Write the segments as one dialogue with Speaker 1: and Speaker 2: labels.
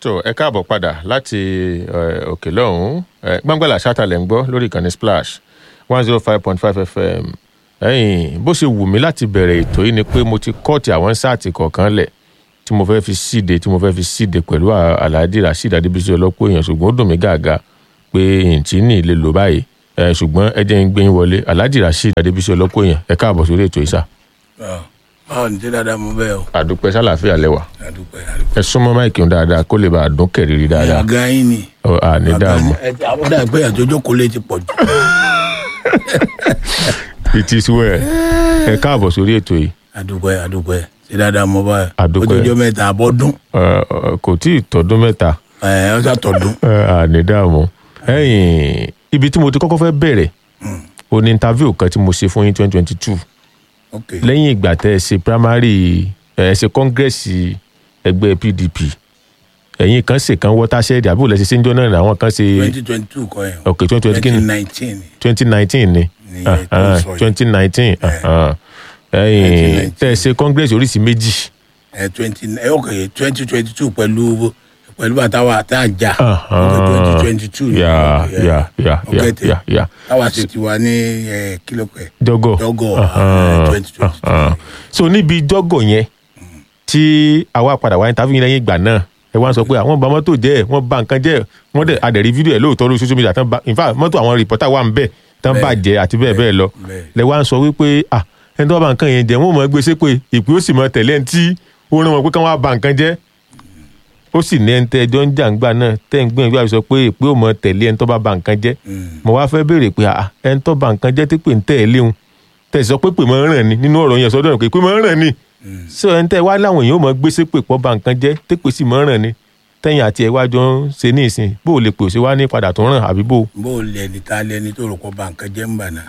Speaker 1: tó ẹ káàbọ̀ padà láti eh, òkè lọ́hùn-ún Eh, gbàngbàlà ṣátàlẹ̀ ń gbọ́ lórí ìkànnì splash one zero five point five fm ẹ̀yìn bó ṣe wù mí láti bẹ̀rẹ̀ ètò yìí ni pé mo ti kọ́ọ̀tì àwọn sáàtì kọ̀ọ̀kan lẹ̀ tí mo fẹ́ fi síde tí mo fẹ́ fi síde pẹ̀lú à- alhaji rasheed adébísí ọlọ́pọ̀ èèyàn ṣùgbọ́n ó dùn mí gàgà pé ìǹtí ní ilé lò báyìí Eh, ṣùgbọ́n ẹ jẹ́ ń gbé yín wọlé alhaji rasheed adébísí ọlọ́pọ̀ èèyàn ẹ káàbọ̀ sórí ètò yìí sá
Speaker 2: báwo ni tí dáadáa mo bẹ́ẹ̀ o
Speaker 1: àdúpẹ́ sálàáfíà lẹ́wà
Speaker 2: àdúpẹ́ àdúpẹ́.
Speaker 1: ẹ súnmọ́ máìkì ń dáadáa kó lè bá a dún kẹ̀rìírí dáadáa
Speaker 2: àga yín ni
Speaker 1: Ọ, àní dààmú
Speaker 2: ẹ ti àwọn dàgbé pé àjọjọ kò lè ti pọ̀ jù.
Speaker 1: it is well ẹ káàbọ̀ sórí ètò yìí
Speaker 2: àdúpẹ́ àdúpẹ́ tí dáadáa mo bá
Speaker 1: Àdúpẹ́.
Speaker 2: ọjọ́jọ́ mẹ́ta àbọ̀dún
Speaker 1: Ẹ, ẹ, kò tí ì tọdún mẹ́ta
Speaker 2: ẹ ọ sàtọ̀dún.
Speaker 1: ẹ, àní dààmú ẹ̀yìn ibi tí mo ti kọ́kọ́ fẹ́ bẹ̀rẹ̀ o ní interview kan tí mo ṣe fún yín twenty twenty two
Speaker 2: ok
Speaker 1: lẹ́yìn ìgbà tẹ́ ẹ ṣe primary ẹ ṣe kọ́ngẹ́sì ẹgbẹ́ pdp ẹ̀yin kan ṣe kan watershed àbúrò lẹ́sẹ̀ ṣe ń jọ́ náà ní àwọn kan ṣe
Speaker 2: twenty twenty two kọ́ yẹn.
Speaker 1: ok twenty twenty kí ni
Speaker 2: nineteen ni.
Speaker 1: twenty nineteen ni
Speaker 2: Ní ẹ̀ tó ń sọ yìí.
Speaker 1: twenty nineteen ẹ̀yin tẹ́ ẹ ṣe congress oríṣi méjì
Speaker 2: ẹ twenty ẹ ok twenty twenty two pẹ̀lú pẹ̀lú bàtàwà tá a jà
Speaker 1: Uh-huh.
Speaker 2: ok twenty twenty two ni.
Speaker 1: yà yà yà
Speaker 2: Ok,
Speaker 1: yà
Speaker 2: tẹ.
Speaker 1: yà yà
Speaker 2: táwa ṣe ti wà ní ẹ kílò pẹ̀.
Speaker 1: jọgọ
Speaker 2: Jọgọ,
Speaker 1: Uh-huh.
Speaker 2: twenty twenty two.
Speaker 1: Uh-huh. so níbi jọgọ yẹn tí àwa padà wá interview yín lẹ́yìn ìgbà náà ẹ wá ń sọ pé àwọn bà mọ́tò jẹ́ wọ́n bà nǹkan jẹ́ wọ́n dẹ̀ adẹ̀rí fídíò ẹ̀ lóòótọ́ lórí social media tán bá in fact mọ́tò àwọn rìpọ́tà wà ń bẹ̀ tán
Speaker 2: Bẹ́ẹ̀.
Speaker 1: bàjẹ́ àti bẹ́ẹ̀ bẹ́ẹ̀ lọ
Speaker 2: bẹ́ẹ̀.
Speaker 1: lẹ wá ń sọ wípé ah ẹni tó bá nǹkan yẹn jẹ́ wọ́n mọ̀ ẹ́ gbé sépè ìpè ó sì mọ tẹ̀lé ẹni tí ó rán wọn pé káwọn á bà nǹkan jẹ́ ó sì ní ẹni tẹ́ ẹjọ́ ń jà ń gbà náà tẹ́ ń gbìyànjú àti sọ pé ìpè ó mọ tẹ̀lé ẹni tó bá bà nǹkan jẹ́ mo wá fẹ́ béèrè pé ah ẹni tó bà nǹkan jẹ́ tí pè ń tẹ̀ ẹ́ léwu tẹ̀ sọ pé pè mọ́ ń ràn ní nínú ọ̀rọ̀ yẹn sọ́dọ̀ pé pè mọ́ ń ràn ní so ẹni tẹ́ wá láwọn èèyàn ó mọ gbé sépè pọ̀ bà nǹkan jẹ́ tí pè sì mọ́ ń ràn ní tẹ́yìn àti ẹ̀ wájọ ń ṣe ní ìsìn bó o lè pè ó ṣe wá ní padà tó ràn àbí bó o.
Speaker 2: bó o lẹni tá a lẹni tó rò kọ́ bá nǹkan jẹ́ ń bà náà.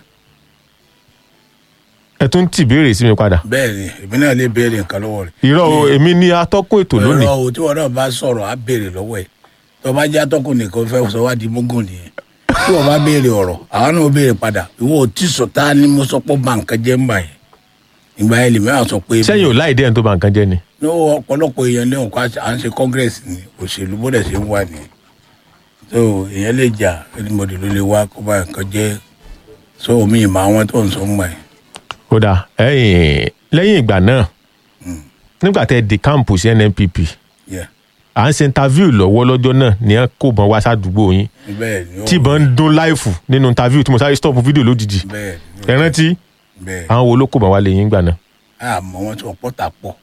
Speaker 1: ẹ tún tì béèrè sí mi padà.
Speaker 2: bẹ́ẹ̀ ni èmi náà lè béèrè nǹkan lọ́wọ́ rẹ̀.
Speaker 1: irọ́ o èmi ni atọ́kùn ètò lónìí.
Speaker 2: ọ̀rọ̀ o tí wọn náà bá sọ̀rọ̀ á béèrè lọ́wọ́ ẹ̀ tó bá jẹ́ atọ́kùn nìkan fẹ́ sọ wá di mógùn nìyẹn tí wọn bá béèrè ọ̀rọ̀ àwọn náà béèrè padà ìwọ ò tí sọ tá a ní mo sọ pé ó ba nǹkan jẹ́ ń bà yẹn ìgbà yẹn lèmi àwọn sọ pé.
Speaker 1: sẹ́yìn ò láì dé ẹni tó bà nǹkan jẹ́ ni.
Speaker 2: ní ọ̀pọ̀lọpọ̀ èèyàn ní òkú à ń ṣe congress ni òṣèlú bóde ṣe ń wà ní so èèyàn lè jà anybody ló lè wá kó bá nǹkan jẹ́ so omi ìmọ̀ àwọn tó ń sọ ń gbà yẹn.
Speaker 1: kódà ẹ̀yìn lẹ́yìn ìgbà náà nígbà tẹ́ di káàmpù sí nnpp
Speaker 2: Yeah.
Speaker 1: à ń ṣe interview lọ́wọ́ lọ́jọ́ náà ní ẹ kó bọn wá sádùúgbò yín
Speaker 2: bẹ́ẹ̀ ni ó
Speaker 1: tí ìbọn ń dún láìfù nínú interview tí mo sáré stop fídíò lójijì
Speaker 2: bẹ́ẹ̀ ni
Speaker 1: ẹ
Speaker 2: ó-
Speaker 1: rántí
Speaker 2: bẹ́ẹ̀
Speaker 1: àwọn wo ló kó bọn wá lé yín gbà náà.
Speaker 2: àmọ́ wọn tí wọ́n pọ̀ tà pọ̀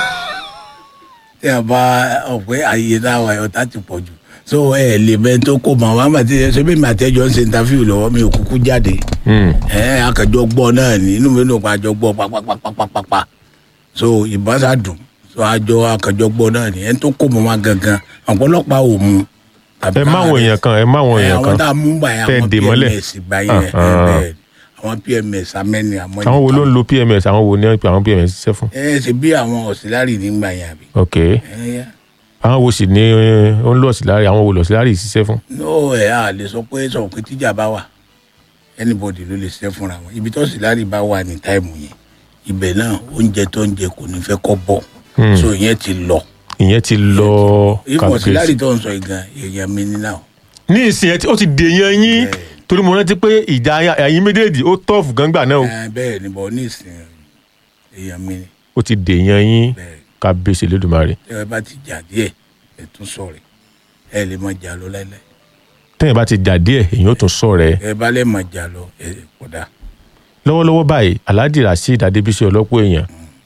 Speaker 2: tí a bá ọ̀pẹ́ àyè náà wà ọ̀tá ti pọ̀ jù so ẹ lè bẹ tó kó mọ àwọn àmàtí ṣe bí màtẹ́jọ́ ń ṣe interview lọ́wọ́ mi ò kúkú jáde
Speaker 1: Hmm.
Speaker 2: ẹ akẹjọ gbọ́ náà ní inú mi ló pa àjọ gbọ́ papapapapapa so ìbọn sá dùn so àjọ akẹjọ gbọ́ náà ní ẹni tó kó mọ wọn gangan ọ̀pọ̀lọpọ̀ ò mú.
Speaker 1: ẹ má àwọn èèyàn kan ẹ má àwọn èèyàn
Speaker 2: àwọn
Speaker 1: kan
Speaker 2: tá a mú gbà yẹn
Speaker 1: tẹ́
Speaker 2: àwọn
Speaker 1: dè mọ́lẹ̀.
Speaker 2: pms gbà yẹn ẹ,
Speaker 1: Ah, ah.
Speaker 2: bẹ́ẹ̀ àwọn pms amẹ́ni àmọ́
Speaker 1: àwọn wo ló ń lo pms àwọn wo ni wọ́n pe àwọn pms ṣiṣẹ́ fún.
Speaker 2: ẹ ṣe bí àwọn ọ̀sìlárì nígbà yẹn àbí.
Speaker 1: ok
Speaker 2: ẹ yá.
Speaker 1: àwọn wo sì ní ó ń lọ síláàrí àwọn wo lọ síláàrí ṣiṣẹ́ fún.
Speaker 2: no ẹ a lè sọ pé sọ pé tíjà bá wà anybody ló lè ṣiṣẹ́ fúnra wọn ibi tó ọ̀sìlárì bá wà ní táìmù yẹn ibẹ̀ náà oúnjẹ tó ń jẹ kò ní fẹ́ kọ́ bọ̀ so ìyẹn ti lọ.
Speaker 1: ìyẹn ti lọ
Speaker 2: ìfọ̀ ọ̀sìlárì
Speaker 1: kàbíyèsí.
Speaker 2: tó ń sọ ìgan èèyàn mi ní náà.
Speaker 1: ní ìsìn ẹ tí ó ti dèèyàn yín
Speaker 2: Bẹ́ẹ̀.
Speaker 1: torí mo rántí pé ìjà ẹ̀yin méjèèjì ó tọ́ọ̀fù gángbà náà o.
Speaker 2: Ẹ, bẹ́ẹ̀ ni bọ̀ ní ìsìn èèyàn mi ni
Speaker 1: ó ti dèèyàn yín
Speaker 2: bẹ́ẹ̀
Speaker 1: kábíyèsí lódùmarè
Speaker 2: tí ẹ bá ti jà díẹ̀ ẹ tún sọ̀rọ̀ ẹ lè má jà lọ láíláí
Speaker 1: tẹ́yìn bá ti jà díẹ̀ èyàn ó tún sọ rẹ̀
Speaker 2: ẹ bá lè má jà lọ ẹ kódà
Speaker 1: lọ́wọ́lọ́wọ́ báyìí alhaji rasheed adébísí ọlọ́pọ̀ èèyàn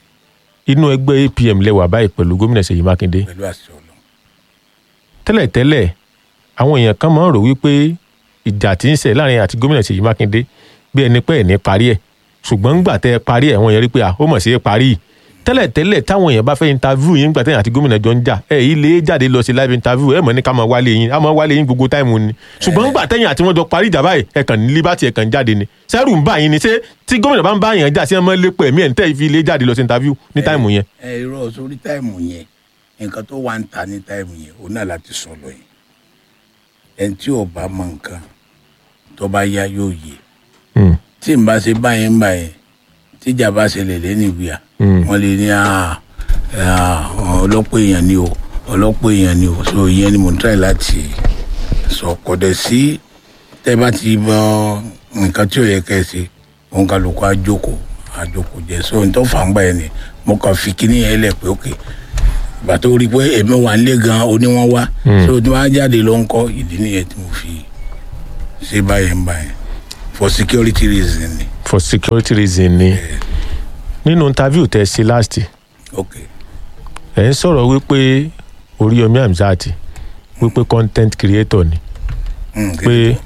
Speaker 1: inú ẹgbẹ́ apm lẹ́wà báyìí pẹ̀lú gómìnà ṣèyí mákindé
Speaker 2: pẹ̀lú àṣẹ ọlọ́run.
Speaker 1: tẹ́lẹ̀tẹ́lẹ̀ àwọn èèyàn kan máa ń rò wípé ìjà tí ń ṣẹ̀ láàrin àti gómìnà ṣèyí mákindé bí ẹni pẹ́ ẹ̀ ní parí ẹ̀ ṣùgbọ́n ńgbà tẹ́ ẹ parí ẹ̀ wọ́n yẹn rí pé à ó mọ̀ sí ẹ parí yìí tẹ́lẹ̀tẹ́lẹ̀ táwọn èèyàn bá fẹ́ interview yín ńgbà tẹ́yìn àti gómìnà jọ ń jà ẹ̀ yìí lè jáde lọ sí live interview ẹ̀ mọ̀ ní ká máa wálé yín á máa wálé yín gbogbo táìmù ni ṣùgbọ́n ńgbà tẹ́yìn àti wọ́n jọ parí ìjà báyìí ẹ̀ kàn ní liberty ẹ̀ kàn jáde ni sẹ́rù ń bá yín ni ṣé tí gómìnà bá ń bá yàn jà sí ẹ̀ mọ́ lépọ̀ ẹ̀mí ẹ̀ ń tẹ́ fi lè jáde lọ sí interview ní táìmù yẹn
Speaker 2: ẹ irọ́ sórí táìmù yẹn nǹkan tó wà ń ta ní táìmù yẹn òun náà láti sọ lọ yẹn ẹni tí ò bá mọ nǹkan tó bá yá yóò yé
Speaker 1: Hmm.
Speaker 2: tí n bá ṣe báyẹn ń báyẹn tíjà bá ṣẹlẹ̀ lẹ́nu ìwé à
Speaker 1: Hmm.
Speaker 2: wọ́n lè ní "Ah, ah, ọlọ́pọ̀ èèyàn ni o ọlọ́pọ̀ èèyàn ni o so ìyẹn ni mo ń try láti sọ kọ̀dẹ̀ sí tẹ́ bá ti bọ nǹkan tí ò yẹ kẹ́ ẹ ṣe òun kálukú àjókòó àjókòó jẹ so n tó fà ń gbà yẹn ni mo kàn fi kíní yẹn lẹ̀ pé òkè ìgbà tó rí i pé èmi wà nílé gan oní wọn wá so tí wọn á jáde ló ń kọ́ ìdí nìyẹn tí mo fi ṣe báyẹn báyẹn for security reason ni
Speaker 1: for security reason ni nínú interview tẹ́ ṣe last
Speaker 2: ok
Speaker 1: ẹ̀ ń sọ̀rọ̀ wípé Oríyọmí Hamzat wípé content creator ni
Speaker 2: Mm,
Speaker 1: pé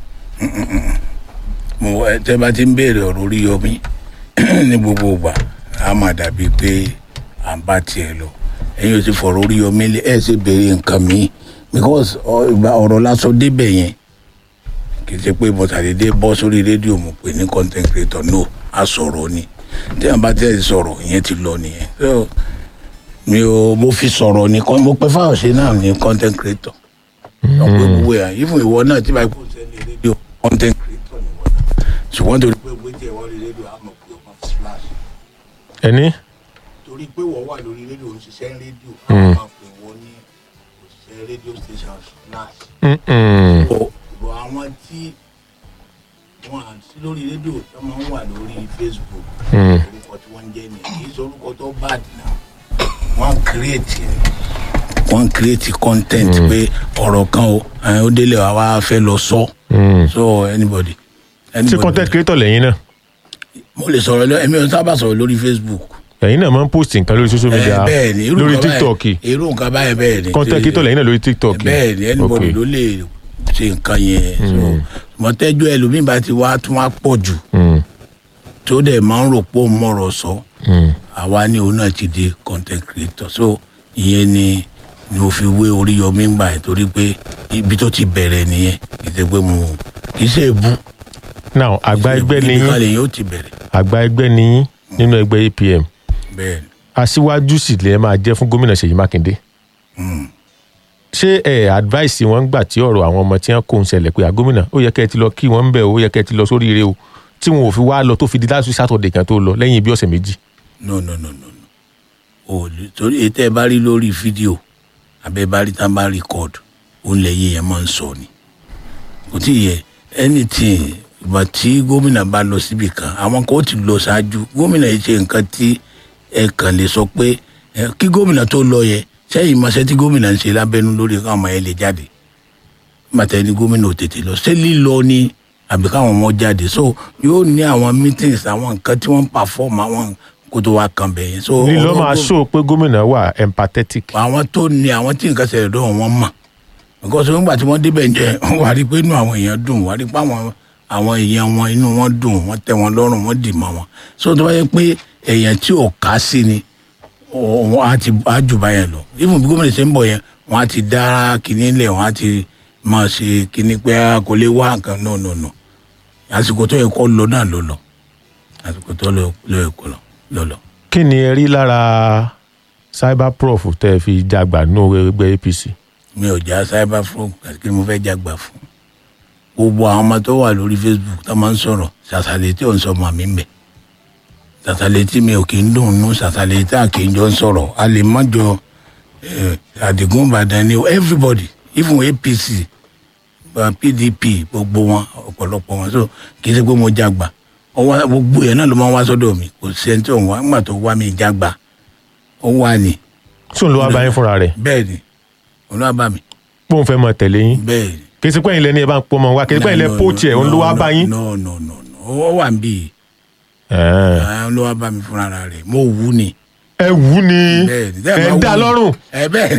Speaker 2: mo ẹ tẹ́ bá ti ń béèrè ọ̀rọ̀ orí yomi ní gbogbo ìgbà a máa dàbí pé à ń bá tiẹ̀ lọ ẹ̀yin ò ti fọ̀rọ̀ orí yomi lé ẹ̀ ṣe béèrè nǹkan mi because ọ- ìgbà ọ̀rọ̀ lásán débẹ̀ yẹn kì í ṣe pé mo ṣàdédé bọ́ sórí rédíò mo pè ní content creator no a sọ̀rọ̀ ni tí a bá tẹ̀ sọ̀rọ̀ ìyẹn ti lọ nìyẹn so mi ò mo fi sọ̀rọ̀ ní con- mo pẹ́ fáwọn ṣe náà ní content creator ọ̀pọ̀ gbogbo ẹ̀ ìfún ìwọ náà tí báyìí kò sẹ́ni rédíò content creator ni wọ́n náà ṣùgbọ́n torí pé gbé jẹ́ wọ́n rí rédíò àmọ̀ pé ọmọ flash
Speaker 1: ẹni
Speaker 2: torí pé wọ́n wà lórí rédíò ń ṣiṣẹ́ rédíò àwọn máa pè wọ́n ní òṣìṣẹ́ rédíò station flash
Speaker 1: Mm-mm.
Speaker 2: bọ̀ àwọn tí wọ́n à sí lórí rédíò tó máa ń wà lórí facebook
Speaker 1: Mm.
Speaker 2: orúkọ tí wọ́n ń jẹ́ ni kì í ṣe orúkọ tó bad náà wọ́n create ni wọ́n create content pé ọ̀rọ̀ kan o ẹ̀, ó délé wa wá fẹ́ lọ sọ
Speaker 1: Mm.
Speaker 2: so anybody
Speaker 1: tí
Speaker 2: anybody
Speaker 1: content creator lẹ́yìn náà
Speaker 2: mo lè sọ̀rọ̀ lọ èmi ò sábà sọ̀rọ̀ lórí facebook
Speaker 1: ẹ̀yin náà máa ń post nǹkan lórí social media
Speaker 2: Eh, bẹ́ẹ̀ ni irú
Speaker 1: lórí
Speaker 2: nǹkan
Speaker 1: tiktok
Speaker 2: báyìí- irú nǹkan báyìí bẹ́ẹ̀ ni
Speaker 1: content creator lẹ́yìn náà lórí tiktok
Speaker 2: bẹ́ẹ̀ ni anybody
Speaker 1: Ok.
Speaker 2: ló lè ṣe nǹkan yẹn so mọ̀tẹ́jọ́ ẹlòmíì bá ti wá tún wá pọ̀ jù
Speaker 1: Mm.
Speaker 2: tó dẹ̀ máa ń rò pé òun mọ̀rọ̀ sọ
Speaker 1: Mm.
Speaker 2: àwa ní òun náà ti di content creator so ìyẹn ni ni mo fi wé Oríyọmí gbà ẹ̀ torí pé ibi tó ti bẹ̀rẹ̀ nìyẹn kì í ṣe pé mo kì í ṣe èbú
Speaker 1: now àgbà ẹgbẹ́ ni
Speaker 2: ibi
Speaker 1: yín
Speaker 2: kan lèyìn ó ti bẹ̀rẹ̀
Speaker 1: àgbà ẹgbẹ́ ni yín nínú ẹgbẹ́ APM
Speaker 2: bẹ́ẹ̀ ni
Speaker 1: aṣíwájú sì lè máa jẹ́ fún gómìnà Ṣèyí Mákindé
Speaker 2: Mm.
Speaker 1: ṣé ẹ advice wọn gbà tí ọ̀rọ̀ àwọn ọmọ tí wọ́n kó ń ṣẹlẹ̀ pé àgómìnà ó yẹ kẹ́ ẹ ti lọ kí wọ́n ń bẹ̀ ó yẹ kẹ́ ẹ ti lọ sórí ire o tí wọn ò fi wá lọ tó fi di láti sátọ̀dẹ̀ kan tó lọ lẹ́yìn bí ọ̀sẹ̀ méjì.
Speaker 2: no no no no no o lè torí ètò ẹ bá rí lórí fídíò abẹ bá rí tá a bá record òun lè yé yẹn máa ń sọ ni kò tí ì yẹ anything ìgbà tí gómìnà bá lọ síbi kan àwọn kan ó ti lọ ṣáájú gómìnà yìí ṣe nǹkan tí ẹ kàn lè sọ pé ẹ, kí gómìnà tó lọ yẹ sẹ́yìn mọṣẹ́ tí gómìnà ń ṣe lábẹ́nú lórí káwọn ọmọ yẹn lè jáde màtẹ́ ni gómìnà ò tètè lọ ṣé lílọ ni àbí káwọn ọmọ jáde so yóò ní àwọn meetings àwọn nǹkan tí wọ́n ń perform àwọn kó tó wá kan bẹ̀yẹn. so
Speaker 1: lílọ
Speaker 2: ọ̀rọ̀
Speaker 1: máa
Speaker 2: gó-
Speaker 1: ṣó pé gómìnà wà empathetic.
Speaker 2: àwọn tó ní àwọn tí nǹkan ṣẹlẹ̀ dọ́wọ́ wọn mọ̀ because nígbà tí wọ́n débẹ̀ jẹ́ wà á rí i pé inú àwọn èèyàn dùn wà á rí i pé àwọn àwọn èèyàn wọn inú wọn dùn wọ́n tẹ́ wọn lọ́rùn wọ́n dì mọ́ wọn so tó bá yẹ pé èèyàn tí ò ká sí ni ọ̀- wọn á ti á jù báyẹn lọ even bí gómìnà ṣe ń bọ̀ yẹn wọ́n á ti dá kinní lẹ̀ wọ́n á ti máa ṣe kinní pé a kò lè wá nǹkan no no no àsìkò tó yẹ kó lọ náà ló lọ àsìkò tó lọ lọ yẹ kó lọ lọ lọ.
Speaker 1: kí ni ẹ rí lára cyberprof tẹ́ ẹ fi jagbà nínú ẹgbẹ́ APC.
Speaker 2: mi ò já cyber fraud àti kí ni mo fẹ́ jágbà fún gbogbo àwọn ọmọ tó wà lórí facebook tó máa ń sọ̀rọ̀ ṣàṣàlẹ̀ tí ò ń sọ ọmọ mi ń bẹ̀ ṣàṣàlẹ̀ tí mi ò kì í dùn nú ṣàṣàlẹ̀ tí a kì í jọ ń sọ̀rọ̀ a lè má jọ eh, àdìgún ìbàdàn ni everybody even apc uh, pdp gbogbo wọn ọ̀pọ̀lọpọ̀ wọn so kì í ṣe pé mo jágbà ọwọ́ gbogbo yẹn náà ló máa ń wá sọ́dọ̀ mi kò sí ẹni tí òun wá ńgbà tó wá mi jágbà ó wà ní
Speaker 1: tí òun ló wá bá yín fúnra rẹ̀
Speaker 2: bẹ́ẹ̀ ni òun náà bá mi
Speaker 1: pé òun fẹ́ mọ tẹ̀lé yín
Speaker 2: bẹ́ẹ̀ ni
Speaker 1: kì í ṣe pé ẹ̀yin lẹ́ni ẹ bá ń pọ́ ọmọ wa kì í ṣe pé ẹ̀yin lẹ́
Speaker 2: No,
Speaker 1: pọ́ọ̀tì ẹ̀
Speaker 2: no,
Speaker 1: òun ló wá
Speaker 2: no,
Speaker 1: bá yín.
Speaker 2: no no no no ó wà ń bí
Speaker 1: Ẹ̀ẹ́n.
Speaker 2: i ló wá bá mi fúnra rẹ̀ mo wù ní.
Speaker 1: ẹ wù ú ni
Speaker 2: bẹ́ẹ̀ ni
Speaker 1: ẹ ń dá lọ́rùn
Speaker 2: ẹ bẹ́ẹ̀ ni.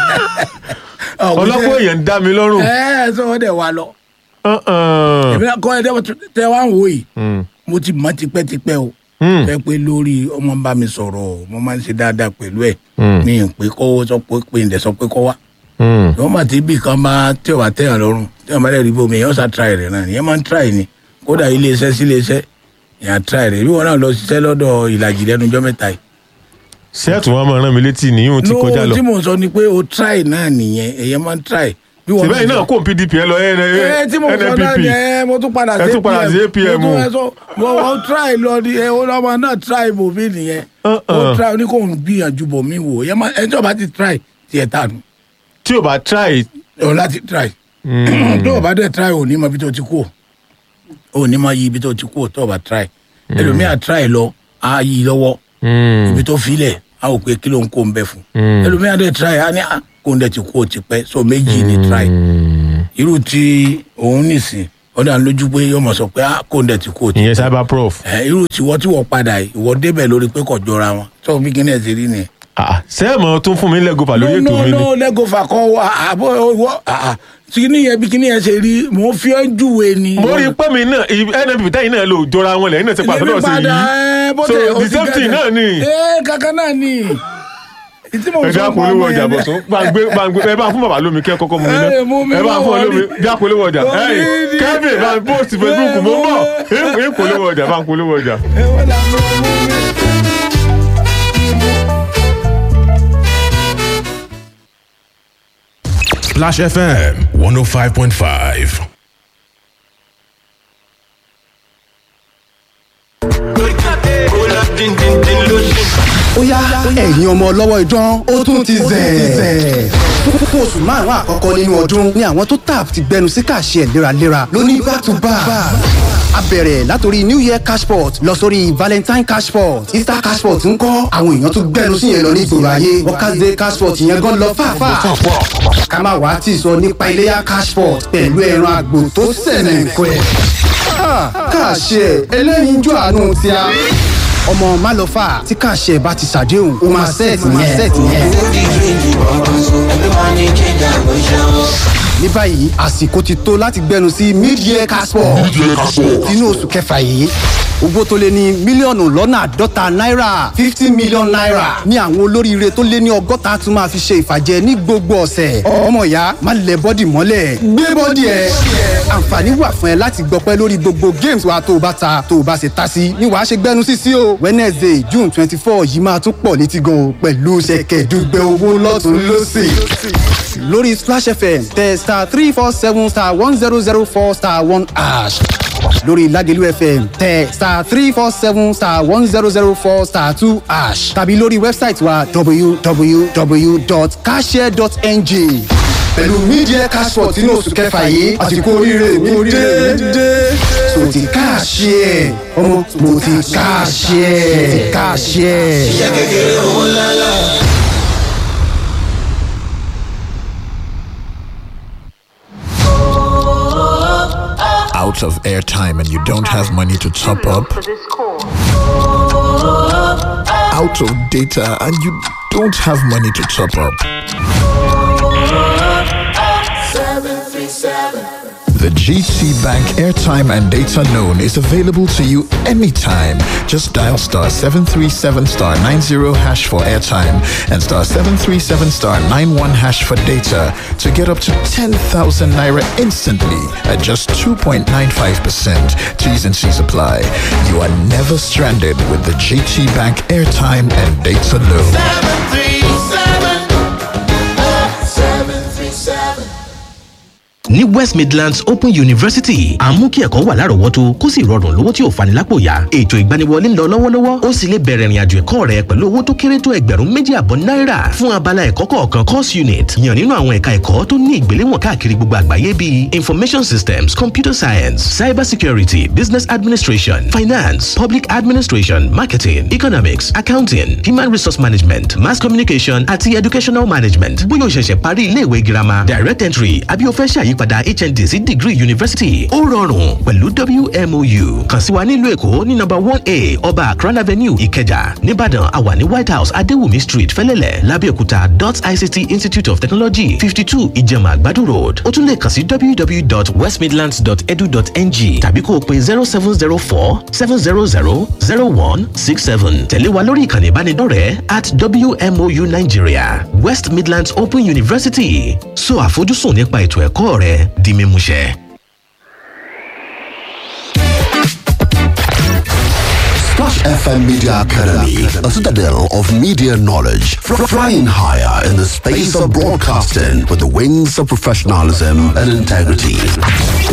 Speaker 1: ọlọ́pọ̀ èèyàn ń dá mi lọ́rùn.
Speaker 2: ẹ ẹ sọ wọn dẹ wá lọ.
Speaker 1: Uh-uh.
Speaker 2: èmi náà kọ́ ẹ dẹ́wọ́ tẹ wá ń wò yìí
Speaker 1: Mm.
Speaker 2: mo ti mọ̀ tipẹ́tipẹ́ o.
Speaker 1: Mm.
Speaker 2: fẹ́ pé lórí ọmọ ń bá mi sọ̀rọ̀ o, mo máa ń ṣe dáadáa pẹ̀lú ẹ̀
Speaker 1: Mm.
Speaker 2: mi ì pé kọ́wọ́ sọ pé pé ǹdẹ̀ sọ pé kọ́ wá.
Speaker 1: Mm.
Speaker 2: wọ́n mà ti bí kan bá tí ò bá tẹ̀yàn lọ́rùn tí wọ́n bá dẹ̀ rí bómi èèyàn sá try rẹ̀ náà ìyẹn máa ń try ni kódà ilé iṣẹ́ sí ilé iṣẹ́ èèyàn try rẹ̀ bí wọn náà lọ ṣiṣẹ́ lọ́dọ̀ ìlàjì lẹ́nu ọjọ́ mẹ́ta yìí.
Speaker 1: sẹ́ẹ̀tù wọn máa rán mi létí nìyí ti kọjá lọ.
Speaker 2: tí mò ń sọ ni pé o try náà nìyẹn èèyàn máa ń try. bí wọn
Speaker 1: síbẹ̀ yìí náà kó PDP ẹ lọ
Speaker 2: ẹ tí mo sọ náà
Speaker 1: NNPP
Speaker 2: ni ẹ mo tún padà
Speaker 1: Ẹ tún padà sí APM.
Speaker 2: mo tún ẹ sọ mo mo try lọ ni ẹ ọlọmọ náà try bò mí nìyẹn
Speaker 1: Uh-uh.
Speaker 2: ó try ó ní kò ń gbìyànjú bò mí wò ẹ má ẹ tí o bá ti try tiẹ̀ tànù
Speaker 1: tí o bá try
Speaker 2: o láti try tó o bá dẹ̀ try ò ní mọ ibi tó ti kú o ò ní mọ yí ibi tó ti kú o tó o bá try ẹlòmíà try lọ á yí lọ́wọ́ ibi tó filẹ̀ á ò pé kí ló ń kó ń bẹ fún ẹlòmíà dẹ̀ try á ní à kó ń dẹ̀ ti kú o ti pẹ́ so méjì ni try irú tí òun nìsín ó dà lójú pé yọmọ sọ pé à kó ń dẹ̀ ti kú o ti
Speaker 1: ìyẹn cyber prof
Speaker 2: ẹ irú tiwọ́ tí wọ́n padà yìí ìwọ débẹ̀ lórí pé kò jọra wọn tó bí kíní ẹ̀ ti rí nìyẹn
Speaker 1: sẹ́ẹ̀mọ̀ tún fún mi lẹ́gọ̀fà lórí ètò mi ni
Speaker 2: no no lẹ́gọ̀fà kọ́ àbọ̀ ìwọ kíní yẹn bí kíní yẹn ṣe rí mò ń fi ọ́ júwe ni.
Speaker 1: mo rí pé mi náà nnpp tẹ́yìn náà lò jọra wọn lẹ́yìn náà ti pàṣẹ náà sí yìí so the same thing náà ni.
Speaker 2: ee kankan náà ni. ìtí mo
Speaker 1: ẹ bí
Speaker 2: sọ fún
Speaker 1: apolówó
Speaker 2: ọmọ
Speaker 1: ọjà
Speaker 2: yẹn
Speaker 1: bọ̀ sún gbàgbé gbàgbé ẹ bá fún bàbá lómi kẹ́ kọ́kọ́ mu mi náà
Speaker 2: Ẹ, mú mi
Speaker 1: ẹ bá
Speaker 2: wá
Speaker 1: fún ọ lómi
Speaker 2: wọlé.
Speaker 1: bí apolówó ọjà
Speaker 2: Wọlé
Speaker 1: ẹyìn
Speaker 2: ni.
Speaker 1: kẹ́bì bá post facebook mo ń bọ̀ ẹ polówó ọjà bá ń polówó ọjà.
Speaker 2: ẹ wọ́n là ń mú ọmọ mi.
Speaker 3: Splash FM 105.5.
Speaker 4: ó yá ẹ̀yin ọmọ ọlọ́wọ́ idán ó tún ti zẹ̀. fún oṣù márùn-ún àkọ́kọ́ nínú ọdún ni àwọn tó tap ti gbẹnu sí kàṣẹ léraléra lóní back to back. a bẹ̀rẹ̀ látòrí new year cashport lọ sórí valentine cashport easter cashport ń kọ́ àwọn èèyàn tó gbẹnu sí yẹn lọ ní ìgboro ayé workers day cashport yẹn gan lọ fàáfàá. ká má wàá tì sọ nípa iléyà cashport pẹ̀lú ẹran àgbò tó sẹ̀nẹ̀ nǹkan ẹ̀. kàṣẹ ẹlẹ́yinjú àánú ti a ọmọ málọfà tí kàṣẹ bá ti ṣàdéhùn ó máa sẹ́ẹ̀tì yẹn. ní báyìí àsìkò ti tó láti gbẹnu sí mid-year casport inú oṣù kẹfà yìí owó tó lé ní mílíọ̀nù lọ́nà àádọ́ta náírà fifty million naira ní àwọn olóríire tó lé ní ọgọ́ta tún máa fi ṣe ìfàjẹ ní gbogbo ọ̀sẹ̀ ọmọ ìyá má lẹ bọ́dì mọ́lẹ̀ gbé bọ́dì ẹ̀ àǹfààní wà fún ẹ láti gbọpẹ́ lórí gbogbo games wa tó o bá ta tó o bá ṣe ta sí ni wàá ṣe gbẹnu sí sí o wednesday june twenty four yìí máa tún pọ̀ létí gan o pẹ̀lú ṣẹ̀kẹ̀dùgbẹ̀ owó lọ́tún lọ́sì lórí splash fm tẹ star three four seven star one zero zero four star one ash lórí lagelu fm tẹ star three four seven star one zero zero four star two ash tàbí lórí wẹ́bsáìtì wa www.cashare.ng pẹ̀lú media cashport inú oṣù kẹfà yìí àsìkò oríire mi dé so ti káàṣì ẹ̀ ọmọ mo ti káàṣì ẹ̀ ti káàṣì ẹ̀.
Speaker 5: out of airtime and you don't have money to top up, out of data and you don't have money to top up. The GT Bank airtime and data loan is available to you anytime. Just dial star 737 star 90 hash for airtime and star 737 star 91 hash for data to get up to 10,000 naira instantly at just 2.95%. T's and C's apply. You are never stranded with the GT Bank airtime and data loan.
Speaker 6: ní west midlands open university à ń mú kí ẹ̀kọ́ wà lárọ̀ọ́wọ́tó kó sì rọrùn lówó tí ò fani lápò yá ètò ìgbaniwọlé ń lọ lọ́wọ́lọ́wọ́ ó sì lè bẹ̀rẹ̀ ìrìnàjò ẹ̀kọ́ rẹ pẹ̀lú owó tó kéré tó ẹgbẹ̀rún méjì àbọ̀ náírà fún abala ẹ̀kọ́ kọ̀ọ̀kan course unit yàn nínú àwọn ẹ̀ka ẹ̀kọ́ tó ní ìgbéléwọ̀n káàkiri gbogbo àgbáyé bíi information systems computer science cyber security business administration finance public administration marketing economics accounting human resource management mass communication àti educational management bóyá o ṣẹ̀ṣẹ̀ parí iléèwé girama direct entry àbí o fẹ́ ṣàyípadà hnd sí degree university ó rọrùn pẹ̀lú wmou kàn sí wa nílùú èkó ní number one a ọba akran avenue ìkẹjà nìbàdàn àwà ní white house adéwùmí street fẹlẹ́lẹ̀ lábẹ́òkúta dot ict institute of technology fifty two ìjẹ̀mà àgbàdo road ó tún lè kàn sí www.westmidlands.edu.ng tàbí kó o pe zero seven zero four seven zero zero zero one six seven tẹ̀lé wa lórí ìkànnì ìbánidọ́rẹ̀ẹ́ at wmou nigeria west midlands open university so àfojúsùn nípa ètò ẹ̀kọ́ rẹ di mímúṣẹ.
Speaker 7: Splash FM Media Academy, a citadel of media knowledge, fr- flying higher in the space of broadcasting with the wings of professionalism and integrity.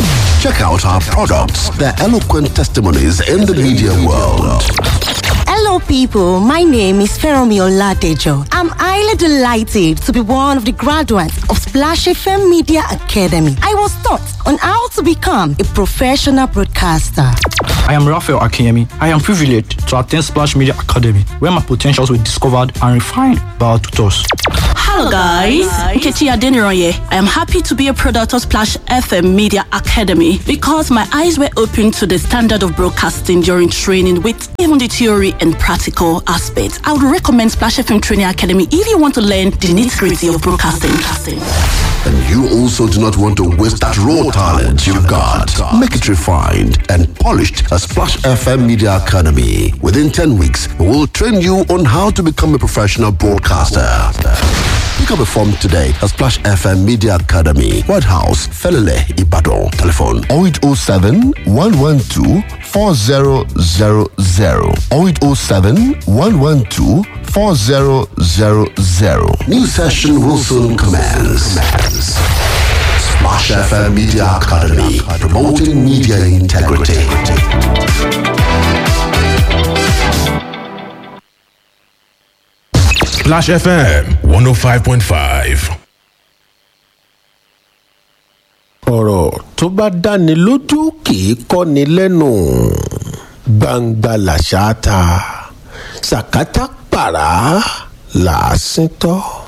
Speaker 7: Check out our products, their eloquent testimonies in the media world.
Speaker 8: Hello, Hello, people. My name is Feromi Oladejo. I'm highly delighted to be one of the graduates of Splash FM Media Academy. I was taught on how to become a professional broadcaster.
Speaker 9: I am Raphael Akinyemi. I am privileged to attend Splash Media Academy, where my potentials were discovered and refined by our tutors.
Speaker 10: Hello guys, Nkechi Adeniroye. I am happy to be a product of Splash FM Media Academy because my eyes were opened to the standard of broadcasting during training with even the theory and practical aspects. I would recommend Splash FM Training Academy if you want to learn the nitty-gritty of broadcasting.
Speaker 7: And you also do not want to waste that raw talent you've got. Make it refined and polished at Splash FM Media Academy. Within 10 weeks, we will train you on how to become a professional broadcaster. Pick up a form today at Splash FM Media Academy, White House, Felele, Ibadan. Telephone 0807 112 4000 0807 112 4000. New session will soon commence. Splash FM Media Academy, promoting media integrity.
Speaker 3: Splash FM 105.5.
Speaker 11: ọ̀rọ̀ tó bá dáni lójú kì í kọ́ni lẹ́nu gbangba làṣà ta sàkátà pàrà làásìntọ́.